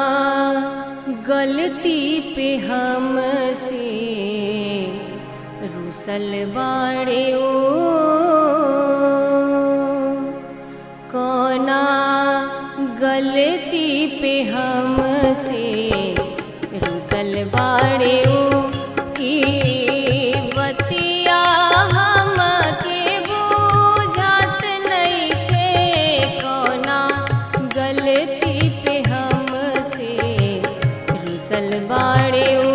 गलती पे हमसे रुसल बाड़े ओ कौना गलती पे हमसे रुसल बाड़े ओ की बतिया हमके बुझात नइखे कौना गलती पे हमसे रुसल बाड़े ओ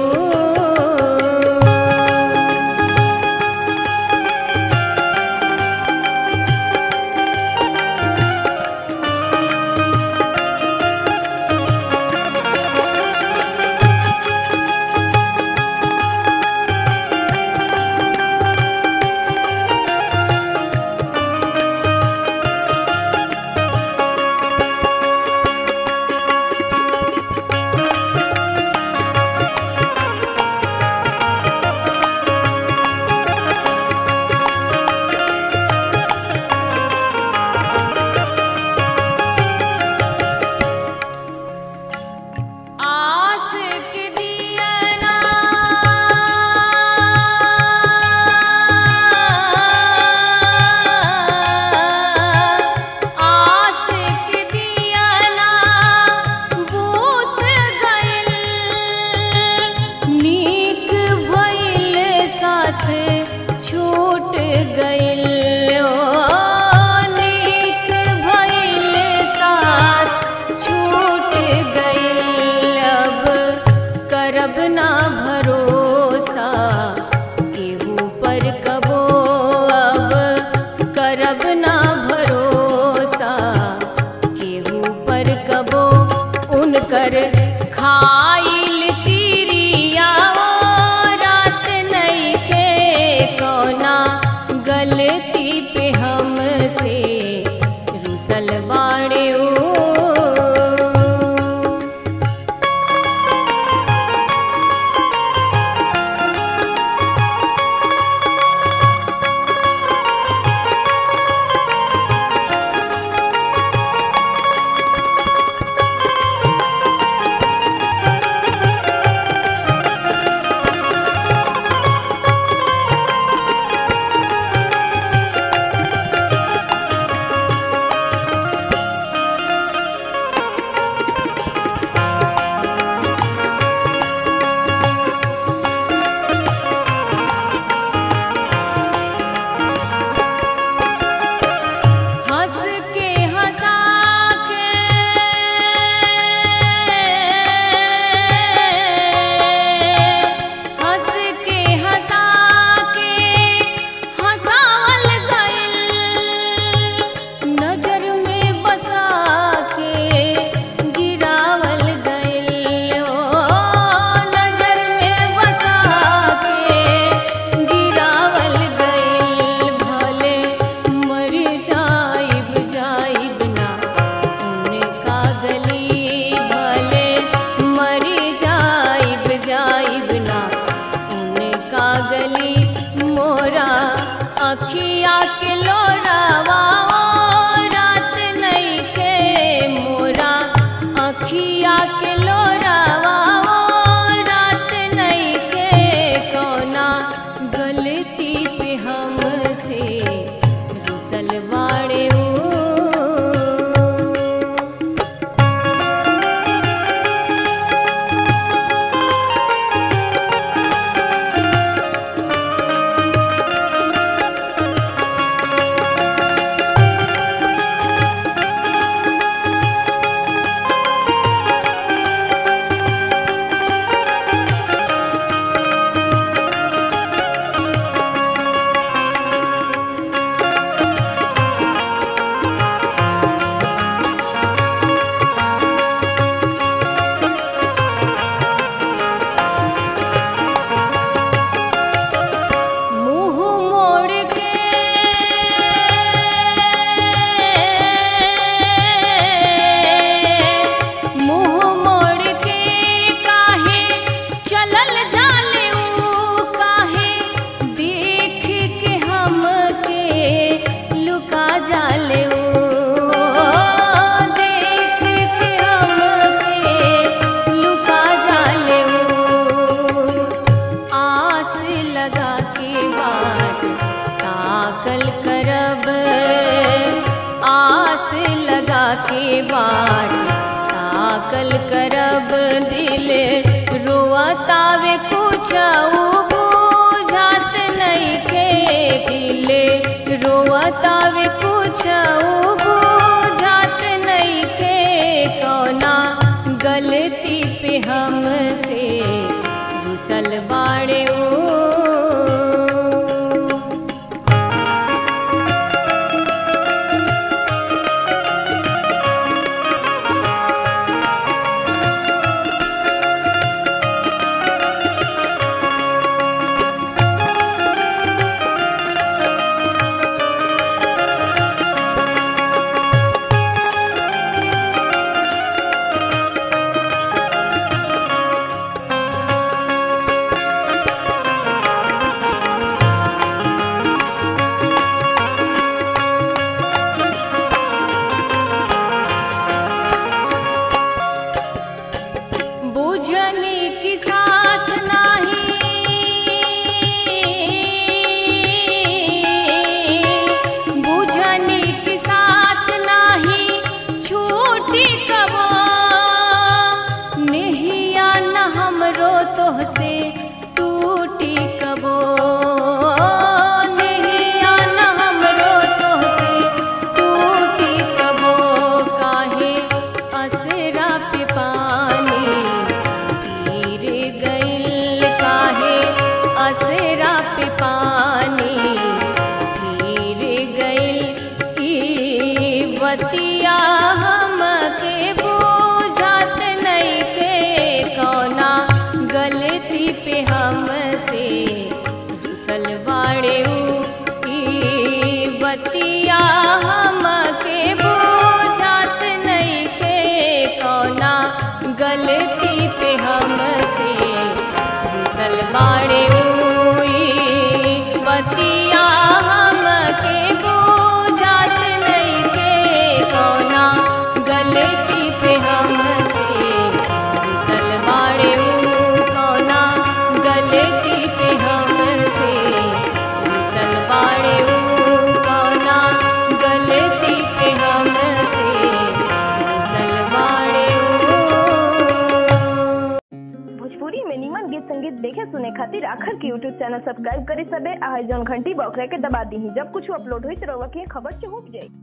आस के दियना आस के दियना बूत गइल नीक भइल साथ छूट गइल ओ नीक भइल साथ छूट गइल अब करब ना भरोसा केहू पर कबो अब करब ना भरोसा केहू पर कबो उनकर खाइल तिरिया ओ रात नइखे कौना गलती पे हमसे रुसल बाड़े ओ करब दिल रोअतावे कुछ बुझात नइखे दिल रोअतावे कुछ बुझात नइखे कौना गलती पे हमसे रुसल बाड़े ओ बुझनी की साथ नाही बुझनी की साथ नाही छूटी कबो नेहिया न हमरो तोहसे टूटी कबो नेहिया न हमरो तोहसे टूटी कबो काहे असरा पे पानी गिर गइल काहे असरा पे पानी गिर गइल ई बतिया हमके बुझात नइखे कौना गलती पे हमसे रुसल बाड़े उ ई बतिया हमके बुझात नइखे कौना गलती पे हमसे रुसल बाड़े उ ई बतिया हमके बुझात नइखे कौना गलती पे हमसे रुसल बाड़े उ कौना गलती पे हमसे रुसल बाड़े उ कौना गलती पे हमसे रुसल बाड़े उ भोजपुरी में निमन गीत संगीत देखे सुने खातिर आखर के यूट्यूब चैनल सब्सक्राइब करे सबे आ जौन घंटी बॉक्स के दबा दी जब कुछ अपलोड होई तो रउआ के खबर पहुंच जाई